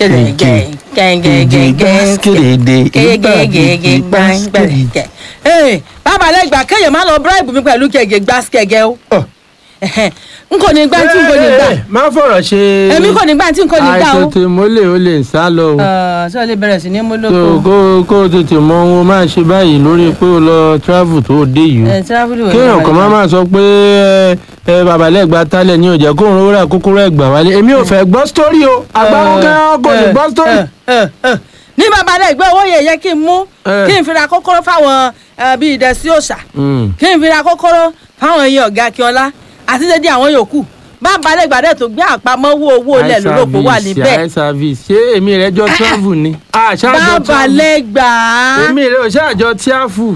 gẹ̀gẹ̀ gẹ̀gẹ̀ Gbàskéde, gẹ̀gẹ̀ gbàngbẹ̀gẹ̀. ee bàbá lẹ́gbà kéèyàn má lọ bíráìbù mi pẹ̀lú gẹ̀gẹ̀ gbàsíkẹ̀gẹ̀ o Ọ̀. Ẹ̀hẹ̀, n kò ní gbà tí n kò ní gbà Ẹ, ẹ, má fọ̀rọ̀ ṣe. èmi kò ní gbà tí n kò ní gbà o. àìtètè mólè ó lè sá lọ o. Ọ̀, ṣé o lè bẹ̀rẹ̀ sí ní mú so lóko. kó kó o tètè mọ ohun o máa ṣe báyìí lórí pé o lọ travel tó o dé yìí. ẹ tíráfìlì wò kéèyàn kan máa máa sọ pé ẹ ẹ babalẹ́gba tálẹ̀ ní ọjà kóun rówó rà kókóró ẹ̀gbà wálé èmi ò fẹ́ gbọ́ sítórì o àgbáwọn kan kò lè gbọ́ sítórì. ní bàbá lẹ́gbẹ́ owó yẹ yẹ kí n mú Eh. kí n fi ra kókóró fáwọn eh, bíi ìdẹ̀sí òòṣà Mm. kí n fi ra kókóró fáwọn èèyàn ọ̀gá akínọlá àti dédé àwọn yòókù bàbá lẹ́gbà dẹ̀ tó gbé àpamọ́ owó owó ilẹ̀ Eye lórúkọ wà service, níbẹ̀ eye service ṣé èmi rẹ jọ travel ni. àṣàjọ bàbá travel lẹ́gbà èmi rẹ ò ṣàjọ tíáfù.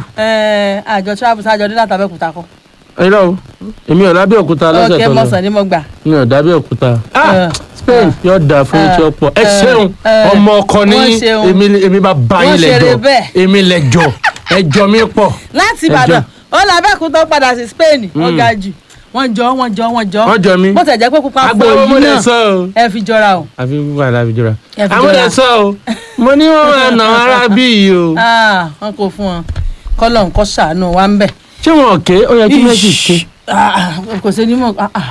àjọ travel sájọ dé látàbẹ́kúta kọ́ irọ́ o èmi ò lábẹ́ òkúta lọ́sẹ̀ ọ̀kẹ́ tó lọ mọ̀sán ni mo gbà mi ò dábẹ́ òkúta. Eh. Spain yóò dáa fún Eh. etí ọ̀pọ̀ ẹ Eh. ṣeun Eh. ọmọ ọkọ ní Wọ́n ṣeun. èmi èmi bá bá Wọ́n yín ṣeré lẹ́jọ́ bẹ́ẹ̀. èmi lẹ́jọ́ ẹjọ́ mi pọ̀. láti Ẹjọ́. ìbàdàn ó làbẹ́kúta ó padà sí spain ó ga jù wọ́n jọ wọ́n jọ wọ́n jọ Wọ́n jọ mí. bó tẹ̀ jẹ́ pé pupa fún agbáwo mo òyìn lè náà sọ o. ẹ fi jọra o. àfi wà láfi jọra. Ẹ fi àwọn jọra. lè sọ o mo ní wọn máa nà ara bí yìí o. Ah, wọn kò fún wọn kọlọ nǹkan ṣàánú wa ń bẹ. ṣé wọn ké ó yẹ kí méjì ké. Ah, kò sí ní mọ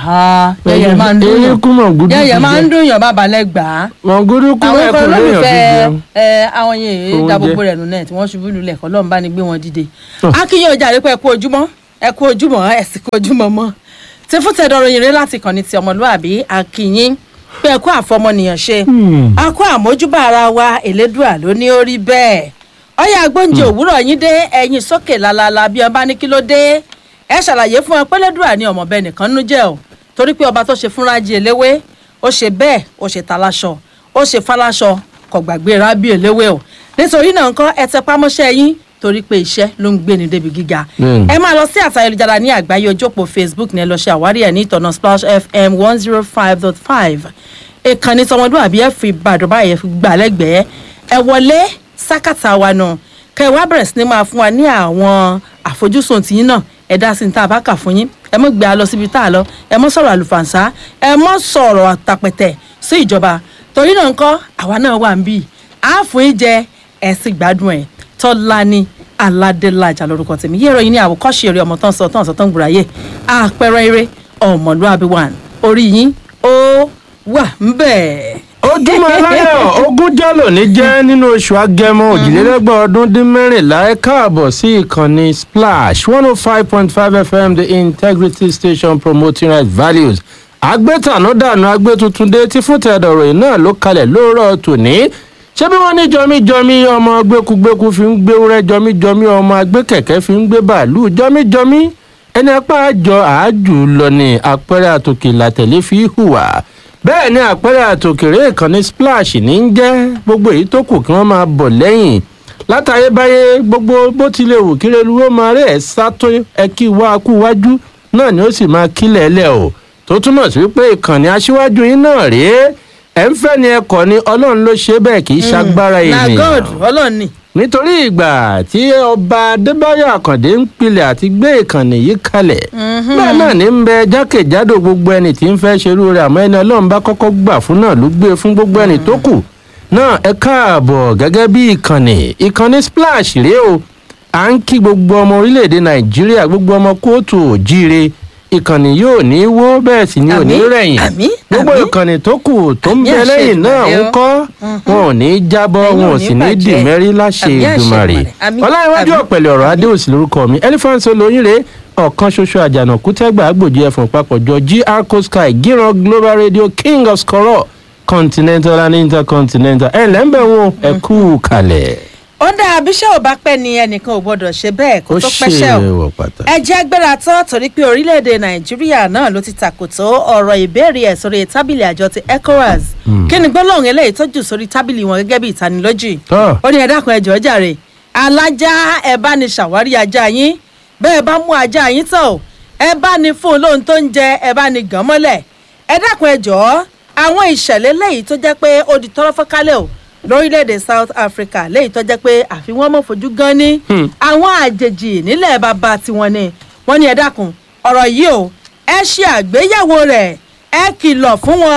yẹyẹ máa ń dún yàn erékùn mọ̀ gúdú yẹyẹ máa ń dún yàn bàbá lẹ́gbàá. mọ̀ gúdú kú àwọn ẹ̀kọ́ kan léèyàn fi lólùfẹ́ jẹun. ẹ, àwọn yẹn Oúnjẹ. da gbogbo rẹ̀ nù náà tí wọ́n ṣubú lulẹ̀ kọ́ lọ́n bá ní gbé wọn dìde. Oh. akínyìn ọjà rẹ pé ẹ kú ojúmọ́ ẹ kú ojúmọ́ ẹ sì kú ojúmọ́ mọ́. tí fún tẹ̀dọ̀rọ̀ yìnrìn láti kàn ní ti ọmọlúàbí akínyìn pé ẹ kú àfọmọnìyàn ṣe Hmm. a kó àmójúbà ara wa elédùà ló ní ó rí bẹ́ẹ̀ ọyà agbóúnjẹ òwúrọ̀ yín dé ẹ̀yin sókè lálálá bí ọba ní kí ló dé ẹ ṣàlàyé fún ọ pé elédùà ní ọmọbẹ nìkan nú jẹ́ o torí pé ọba tó ṣe fúnra jí eléwé ó ṣe bẹ́ẹ̀ ó ṣe taláṣọ ó ṣe fáláṣọ kò gbàgbé rábì eléwé o nítorí náà nǹkan ẹ tẹ pámọ́ṣẹ́ yín torí pé iṣẹ́ ló ń gbé ní débi gíga Bẹ́ẹ̀ni. ẹ máa lọ sí àtà ayélujára ní àgbáyé ojópò facebook ní ẹ lọ ṣe àwárí ẹ ní ìtọ̀nà splash fm one zero five dot five ìkànnì tọmọdúnàbí ẹ fi ìbàdàn báyìí ẹ fi gbà lẹ́gbẹ̀ẹ́ ẹ wọlé sákàtà wa nù kẹ ẹ wá bẹ̀rẹ̀ sí ni máa fún wa ní àwọn àfojúsùn tìyín náà ẹ dá sí ní tá a bá kà fún yín ẹ mọ̀ gbé a lọ síbi tá a lọ ẹ mọ̀ sọ̀rọ̀ àlùfànṣá ẹ mọ̀ sọ̀rọ̀ àtàpẹ̀tẹ̀ sí ìjọba torí náà ńkọ́ àwa náà wà ń bì á fún yín jẹ ẹ sì gbádùn ẹ tọ́lání aládélájà lórúkọ tèmi yẹ́rọ yín ní àwòkọ́ṣe eré ọmọ tán sọ tán sọ tán gbùráyè àpẹẹrẹ eré ọmọlúàbí wà orí yín ó wà ń bẹ̀. ojúmọ́ aláyọ̀ ogún jálò ní jẹ́ nínú oṣù agẹmọ òjìlélẹ́gbọ̀n ọdún dín mẹ́rìnlá ẹ káàbọ̀ sí ìkànnì splash one oh five point five fm the integrity station promoting right values agbétanúdànù agbétuntundé tí fún tẹ̀dọ̀rọ̀ yìí náà ló kalẹ̀ lóòrọ̀ tòní ṣé bí wọ́n ní jọmíjọmí ọmọ gbẹ́kúgbẹ́kú fi ń gbé wúrẹ́ jọmíjọmí ọmọ agbẹ́kẹ̀kẹ́ fi ń gbé bàálù jọmíjọmí ẹni apá àjọ àájù lọ ní àpẹẹrẹ àtòkè làtẹ̀lé fi hùwà bẹ́ẹ̀ ni àpẹẹrẹ àtòkèrè ìkànnì splash ní ń jẹ́ gbogbo èyí tó kù kí wọ́n máa bọ̀ lẹ́yìn látayébáyé gbogbo bó tilẹ̀ wù kí reluwó máa rẹ̀ ẹ́ sátó ẹ kí wá kú wájú náà ni ó sì máa kílẹ̀ ẹlẹ́ o tó túmọ̀ sí wípé ìkànnì aṣíwájú yín náà rèé ẹ̀ ń fẹ́ ni ẹkọ̀ ni ọlọ́run ló ṣe bẹ́ẹ̀ kì í ṣagbára na ènìyàn god ọlọ́ọ̀ni nítorí ìgbà tí ọba adébáyọ̀ àkàndé ń pilẹ̀ àti gbé ìkànnì yìí kalẹ̀ bẹ́ẹ̀ náà ní ń bẹ jákèjádò gbogbo ẹni tí ń fẹ́ ṣerú rẹ̀ àmọ́ ẹni ọlọ́run bá kọ́kọ́ gbà fún náà ló gbé fún gbogbo ẹni tó kù náà ẹ káàbọ̀ gẹ́gẹ́ bí ìkànnì ìkànnì splash rèé o à ń kí gbogbo ọmọ orílẹ̀-èdè nàìjíríà gbogbo ọmọ kóòtù òjíire ìkànnì yóò ní wó bẹ́ẹ̀ sì ni ò ní Àmín, rẹ̀yìn àmín, gbogbo àmín. ìkànnì tó kù tó ń Àmín bẹ àṣẹ lẹ́yìn náà ń Èdùmàrè o. kọ́ wọn ò ní jábọ́ Ẹ̀yin wọn ò ò ní sì ní bàjẹ́. dìmẹ́rí láṣẹ Àmín àṣẹ ìdùmarè Èdùmàrè. Àmín, ọláyíwájú àmín. ọ̀pẹ̀lẹ̀ ọ̀rọ̀ adéòsì lórúkọ mi elephant olóyìnrè ọ̀kan ṣoṣo àjànàkú tẹ́gbà àgbòjì ẹ̀fọ̀n papọ̀jọ gr coastguy gíran global radio king of skoro continental and intercontinental ẹ̀ lẹ́ńbẹ̀ wọn ẹ kú kalẹ̀. ó dáa bíṣẹ́ ò bá pẹ́ ni ẹnìkan ò gbọ́dọ̀ ṣe bẹ́ẹ̀ kó ó tó ṣe pẹ́ṣẹ́ o wọ̀ pàtàkì. ẹ jẹ́ gbéra tán torí pé orílẹ̀-èdè nàìjíríà náà ló ti tàkòtò ọ̀rọ̀ ìbéèrè ẹ̀ sórí tábìlì àjọ ti ecowas kí ni gbólóhùn eléyìí tọ́jú sórí tábìlì wọn gẹ́gẹ́ bí ìtanilójì Tọ́. ó ní ẹ dákun ẹ jọ̀ọ́ jàre alájá ẹ bá ní ṣàwárí ajá yín bẹ́ẹ̀ bá mú ajá yín tán o ẹ bá ní fún un lóhun tó ń jẹ ẹ bá ní gàn mọ́lẹ̀ ẹ dákun ẹ jọ̀ọ́ àwọn ìṣẹ̀lẹ̀ léyìí tó jẹ́ pé ó di tọ́rọ́ fọ́kálẹ̀ o lórílẹ̀‐èdè south africa léyìí tó jẹ́ pé àfi wọ́n mọ̀ fojú gan ni àwọn àjèjì nílẹ̀ bàbá tiwọn ni wọ́n ní ẹ dákun ọ̀rọ̀ yìí o ẹ ṣe àgbéyẹ̀wò rẹ̀ ẹ kìlọ̀ fún wọn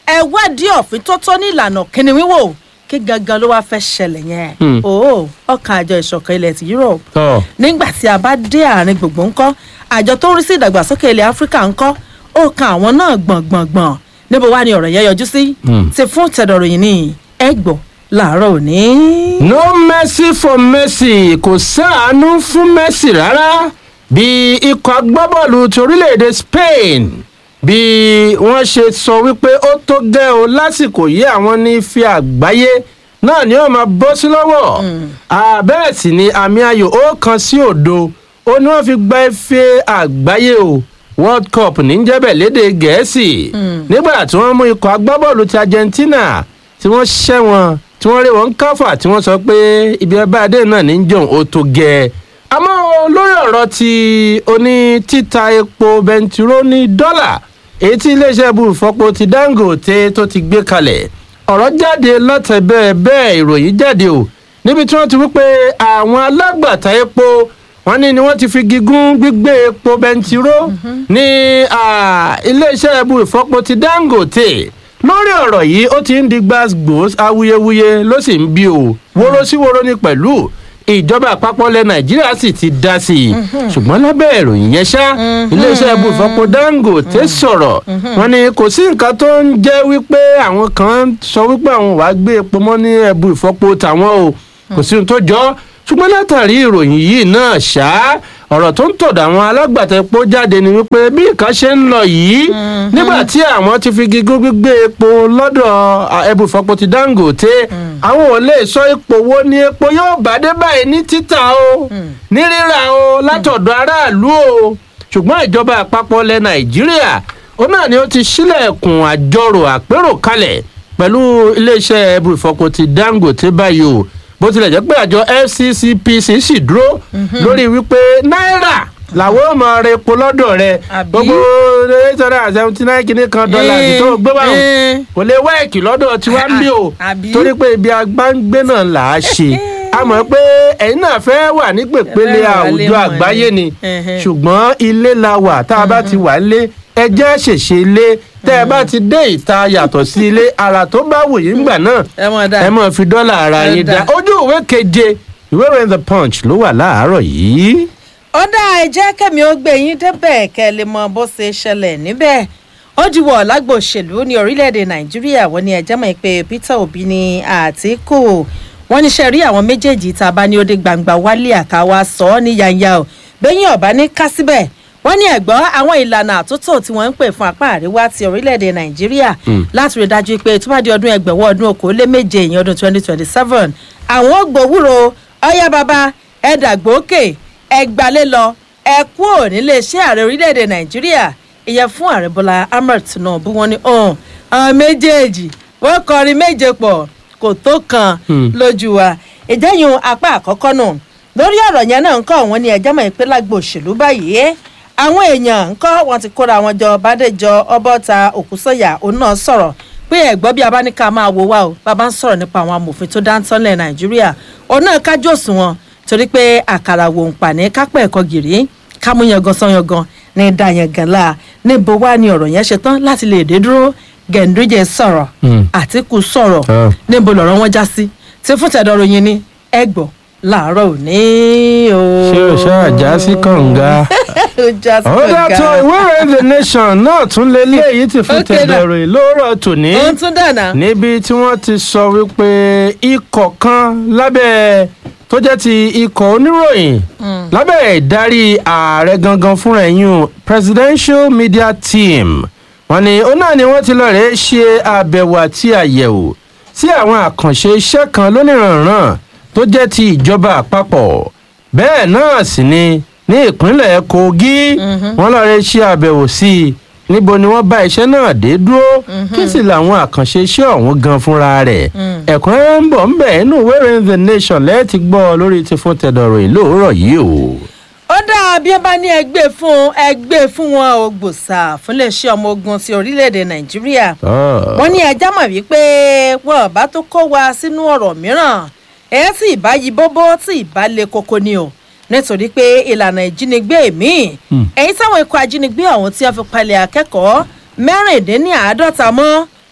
ẹ wádìí òfin tó tó ní ìlànà kíni wíwò kí gangan ló wá fẹ́ ṣẹlẹ̀ yẹn Hmm. o ọkàn àjọ ìṣọ̀kan ilẹ̀ ti Europe tọ́ nígbà tí a bá dé àárín gbùngbùn ńkọ́ àjọ tó ń rí sí ìdàgbàsókè ilẹ̀ áfíríkà ńkọ́ ó kan àwọn náà gbọ̀ngbọ̀ngbọ̀n níbo wá ni ọ̀rọ̀ yẹn yọjú sí Hmm. ti fún tẹ̀dọ̀ròyìn ní ẹgbọ̀ làárọ̀ òní. no mercy for mercy kò sáànú fún mercy rárá bí ikọ̀ agbábọ́ọ̀lù ti orílẹ̀-èdè spain bí wọ́n ṣe sọ wípé ó tó gẹ́ o lásìkò yìí àwọn ní ife àgbáyé náà ni ó máa bọ́ sí lọ́wọ́ àbẹ́ẹ̀ sì ni àmì ayò ó kan sí òdo ó ní wọ́n fi gba ife àgbáyé o world cup ní jẹ́bẹ̀ léde gẹ̀ẹ́sì nígbà tí wọ́n mú ikọ̀ agbábọ́ọ̀lù ti argentina tí wọ́n ṣẹ́ wọn tí wọ́n rí wọn káfà tí wọ́n sọ pé ibi ẹbá adé náà ní jọ̀hún ó tó gẹ̀ àmọ́ lórí ọ̀rọ̀ ti oní títa epo bẹntiró ní dọ́là èyí tí iléeṣẹ́ ibùfọ́pọ̀ ti dangote tó ti gbé kalẹ̀ ọ̀rọ̀ jáde lọ́tẹ̀ bẹ́ẹ̀ bẹ́ẹ̀ ìròyìn jáde o níbi tí wọ́n ti wí pé àwọn alágbàtà epo wọ́n ní ni wọ́n ti fi gígùn gbígbé epo bẹntiró ní ah, iléeṣẹ́ ibùfọ́pọ̀ ti dangote lórí ọ̀rọ̀ yìí ó ti ń di gbàgbós awuyewuye ló sì ń bí o wóró sí wóró ní pẹ̀lú ìjọba àpapọ̀ ilẹ̀ nàìjíríà sì ti dá sí i ṣùgbọ́n lábẹ́ ìròyìn yẹn ṣá iléeṣẹ́ ibùfọ́pọ̀ dangote sọ̀rọ̀ wọn ni kò sí nǹkan tó ń jẹ́ wípé àwọn kan sọ wípé àwọn wàá gbé epo mọ́ ní ẹbu ìfọ́pọ̀ tàwọn o kò sí ohun tó jọ ọ́ ṣùgbọ́n látàrí ìròyìn yìí náà ṣá ọ̀rọ̀ tó ń tọ̀dọ̀ àwọn alágbàtà epo jáde ni wípé bí nǹkan ṣe ń lọ yìí nígbà tí àwọn ti fi gígùn gbígbé epo lọ́dọ̀ ẹbu ìfọ́pọ̀ ti dangote àwọn ò lè sọ ipò wo ni epo yóò bá dé báyìí ní títà o ní rírà o látọ̀dọ̀ aráàlú o ṣùgbọ́n ìjọba àpapọ̀ ilẹ̀ nàìjíríà ó náà ni ó ti ṣílẹ̀kùn àjọrò àpérò kalẹ̀ pẹ̀lú iléeṣẹ́ ẹbu ìfọpo ti dangote báyìí o bó tilẹ̀ jẹ́ pé àjọ fccpc sì dúró lórí wípé náírà làwọn ò mọ rẹ epo lọ́dọ̀ rẹ Àbí? gbogbo eight hundred and seventy nine kìíní kan dọ́là Eh, tó gbé wá eh. kò lè wẹ́ẹ̀kì lọ́dọ̀ tiwa ń bí o Àbí? torí pé ibi agbáǹgbé náà là á ṣe a mọ̀ pé ẹ̀yin náà fẹ́ wà ní pèpele Ẹ fẹ́ wà lé àwùjọ mọ̀ àgbáyé ni. ni Ẹhẹ́. ṣùgbọ́n ilé la wà tá a bá ti wà lé ẹjẹ́ ṣèṣe ilé tẹ́ ẹ bá ti dé ìta yàtọ̀ sí ilé ara tó bá wù yín gbà náà ẹ mọ̀ dá ẹ mọ̀ fi dọ́là ara Ẹ yín dá. dá ojú ìwé keje ìwé ìròyìn the punch ló wà láàárọ̀ yìí. ó dá ẹ jẹ́ kẹ́mi ó gbé yín débẹ̀ kẹ́ ẹ lè mọ bó ṣe ṣẹlẹ̀ níbẹ̀ ó diwọ̀ lágbo òṣèlú ní orílẹ̀-èdè nàìjíríà wọ́n ní ẹjẹ́ mọ̀ pé peter obi ní àtìkù wọ́n ní ṣe rí àwọn méjèèjì tá a bá ní ó dé gbangba wálé àtàwà sọ ọ́ ní yanya o bẹ́yìn ọ̀bá ní ká síbẹ̀ wọ́n ní ẹ̀gbọ́n àwọn ìlànà àtúntò tí wọ́n ń pè fún apá àríwá ti orílẹ̀-èdè nàìjíríà láti rí i dájú pé tó bá di ọdún ẹgbẹ̀wọ́ ọdún okòóléméje ìyẹn ọdún twenty twenty seven àwọn ó gbowúro ọyá bàbá ẹ dàgbòókè ẹ gbalé lọ ẹ kú ò nílé iṣẹ́ ààrẹ orílẹ̀-èdè nàìjíríà ìyẹn fún ààrẹ bọ́lá ahmed tinubu wọn ni ọ̀hún àwọn méjèèjì wọ́n kọrin méje pọ̀ kò tó kan Hmm. lójú wa ìjẹ́yìn apá àkọ́kọ́ nù lórí ọ̀rọ̀ yẹn náà ń kọ́ wọn ní ẹjọ́ mọ̀ pé lágbo òṣèlú báyìí àwọn èèyàn ń kọ́ wọn ti kóra wọn jọ bàdéjọ ọbọ̀ta òkúsọ̀yà òun náà sọ̀rọ̀ pé ẹ̀gbọ́n bí abáníkà máa wo wá o bàbá ń sọ̀rọ̀ nípa àwọn amòfin tó dáńtọ́ lẹ̀ nàìjíríà òun náà kájú òṣùwọ̀n torí pé àkàrà wò ń pa ní kápẹ́ ẹ̀kọ́ gìrì kámú yangan san yangan ní dá yangan la níbo wá ni ọ̀rọ̀ yẹn ṣe tán láti lè dé dúró gẹ̀ǹdújẹ sọ̀rọ̀ Hmm. àtìkù sọ̀rọ̀ Ah. níbo lọ̀rọ̀ wọn já sí tí fún tẹ̀dọ̀rọ̀ yín ni ẹ gbọ́ láàárọ̀ òní o. ṣé o ṣáà já sí kànga. ó já sí ó dàtọ̀ kànga. ìwé ìròyìn the nation náà tún lé léyìí ti fún Okay, now. tẹ̀dọ̀rọ̀ lóòrọ̀ tòní ó ń tún dànà. níbi tí wọ́n ti sọ wípé ikọ̀ kan lábẹ́ tó jẹ́ ti ikọ̀ oníròyìn lábẹ́ ìdarí ààrẹ gangan fúnra ẹ̀yìn presidential media team wọ́n ní ó náà ni wọ́n ti lọ rèé ṣe àbẹ̀wò àti àyẹ̀wò sí àwọn àkànṣe iṣẹ́ kan lónìrànràn tó jẹ́ ti ìjọba àpapọ̀ bẹ́ẹ̀ náà sì ni ní ìpínlẹ̀ kogi wọ́n lọ rèé ṣe àbẹ̀wò sí i níbo ni wọ́n bá iṣẹ́ náà dé dúró kí sì làwọn àkànṣe iṣẹ́ ọ̀hún gan fúnra rẹ̀ ẹ̀kúnrẹ́rẹ́ ń bọ̀ ń bẹ̀ inú ìwé ìròyìn the nation lẹ́ẹ̀tì gbọ́ lórí ti fún tẹ̀dọ̀rọ̀ ìlú òwúrọ̀ yìí o. ó dáa bí ẹ bá ní ẹgbẹ́ fún ẹgbẹ́ fún wọn ò gbòòsà fún iléeṣẹ́ ọmọ ogun ti orílẹ̀-èdè nàìjíríà Ah. wọ́n ní ẹja mọ̀ wípé wọn bá tó kó wa sínú ọ̀rọ̀ mìíràn ẹ̀ tí ìbá yí bóbó tí ìbá le koko ni o nítorí pé ìlànà ìjínigbé míì èyí táwọn ikọ̀ ajínigbé ọ̀hún tí wọ́n fi palẹ̀ akẹ́kọ̀ọ́ mẹ́rìndínláàádọ́ta mọ́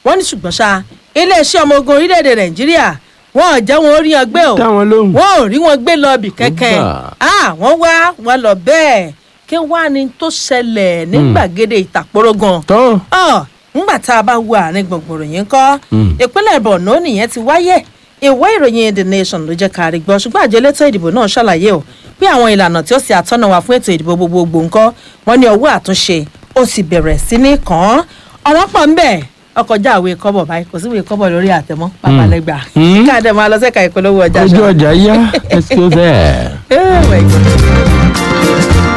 wọ́n ní ṣùgbọ́n ṣá iléeṣẹ́ ọmọ ogun orílẹ̀-èdè nàìjíríà wọn ò jẹ́ wọn ó rí wọn gbé o dá wọn lóhùn. wọn ò rí wọn gbé lọ ibì kẹ́kẹ́ Gbà. ah wọ́n wá wọn lọ bẹ́ẹ̀ kí wá ní tó ṣẹlẹ̀ ní gbàgede ìtàkùrọ̀ gan tó ọ ńgbà tá a bá wo àárín gbọ̀ngbọ̀n ròyìn kọ́ Mm. ìpínlẹ̀ borno nìyẹn ti wáyé ìwé ìròyìn the nation ló jẹ́ kárí gbọ́ ṣùgbọ́n àjọ elétò ìdìbò náà ṣàlàyé o pé àwọn ìlànà tí ó sì àtọ́nà wà fún ètò ìdìbò gbogbogbò ńkọ́ wọn ní ọwọ́ àtúnṣe ó sì bẹ̀rẹ̀ sí ní kàn án ọ̀rọ̀ pọ̀ ń bẹ̀ ọkọjá àwé kọ́bọ̀ báyìí kò sí ìwé kọ́bọ̀ lórí àtẹ̀mọ́ babalẹ́gbà Mm. káàdé máa lọ sẹ́ka ìpolówó ọjà ojú ṣá. ọjà yá let's go there. Oh my God.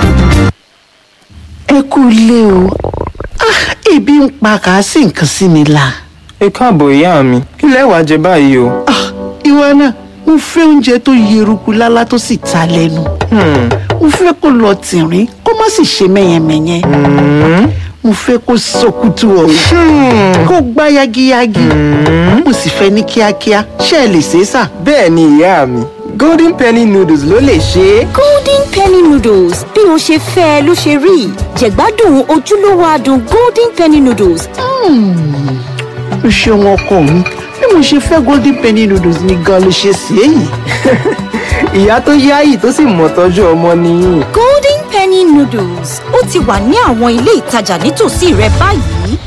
ẹ kú ilé o Ah, ebi ń pa kàásì nǹkan sí mi la ẹ káàbọ̀ ìyá mi kí lẹ wàá jẹ báyìí o. Ah, ìwọ náà mo fẹ́ oúnjẹ tó yeruku lálá tó sì ta lẹ́nu Hmm, mo fẹ́ kó lọ tìrín kó má sì ṣe mẹ́yẹmẹ́yẹ mo fẹ́ kó sọkútù ọ̀hún kó gbá yagiyagi mo sì fẹ́ ní kíákíá ṣé ẹ lè ṣe é sà. bẹ́ẹ̀ ni ìyá mi golden penny noodles ló lè ṣe é. golden penny noodles bí o ṣe fẹ́ ẹ ló ṣe rí jẹ̀gbádùn ojúlówó adùn golden penny noodles o ṣeun ọkọ mi bí mo ṣe fẹ́ golden penny noodles ni gan ló ṣe sí èyí. ìyá tó yáàyì tó sì mọ̀ tọ́jú ọmọ nìyí. golden penny noodles ó ti wà ní àwọn ilé ìtajà nítòsí rẹ báyìí